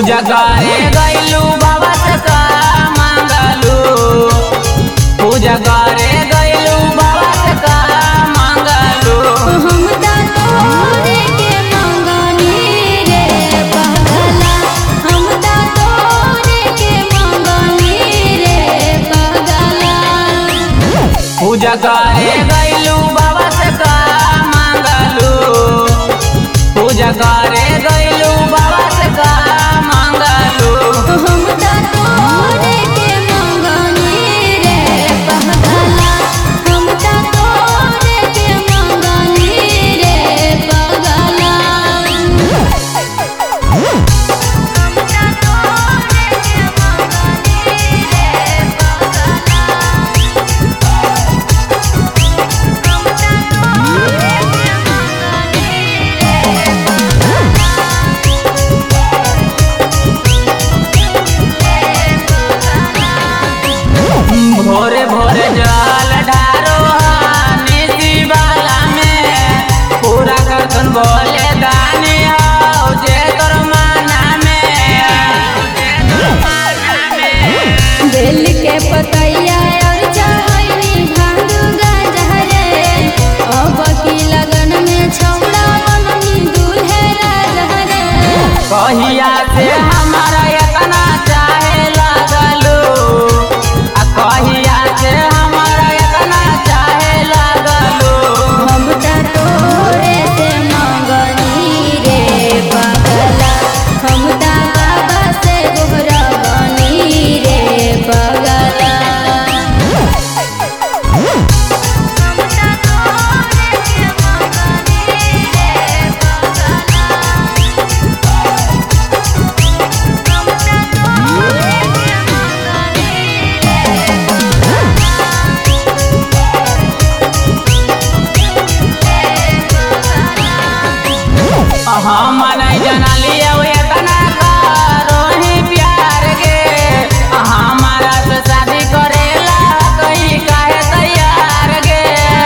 पूजा करे गैलू बाबा से का मांगलू पूजा करे गैलू बाबा से का मांगलू हम ता तोरे के मंगनी रे पगला हम ता तोरे के मंगनी रे पगला पूजा करे गैलू बाबा से का मांगलू पूजा करे गैलू बाबा से का मांगलू हम ता तोरे के मंगनी रे पगला हम ता तोरे के मंगनी रे पगला भोरे भोरे जल ढारो निधि वाला में पूरा करतन बोले दानी हो जे तोर माना में बेल के पतैया और चढ़ैनी भांग गजहरे अब की लगन में छौड़ा बननी दूल्हे राजहरे कहिया से हमारा इतना चाहे लगलू आ कहिया से हमारा इतना चाहे लगलू हम त तोरे से मंगनी रे पगला हम त बाबा से गोहरा बनी रे पगला हम नहीं जनलिए इतना करोही प्यार के हमारा से शादी करेला कहीं काहे तैयार गे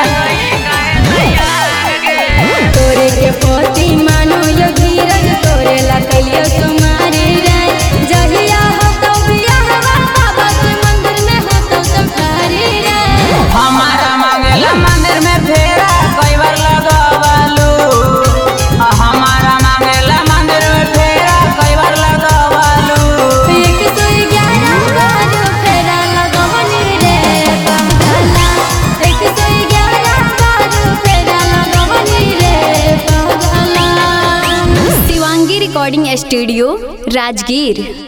तोरे के पोती मानो यो धीरज तोरे ला कलियो तुम्हारी रे जहिया हो तो बियाह बाबा के मंदिर में हो तो तुम्हारी रे हमारा मांगेला मंदिर में फेरा कई बार लगवालू हमारा मांगेला मंदिर में फेरा कई बार लगवालू एक सौ ग्यारह बार फेरा लगवनी रे पगला एक सौ ग्यारह बार फेरा लगवनी रे पगला शिवांगी रिकॉर्डिंग स्टूडियो राजगीर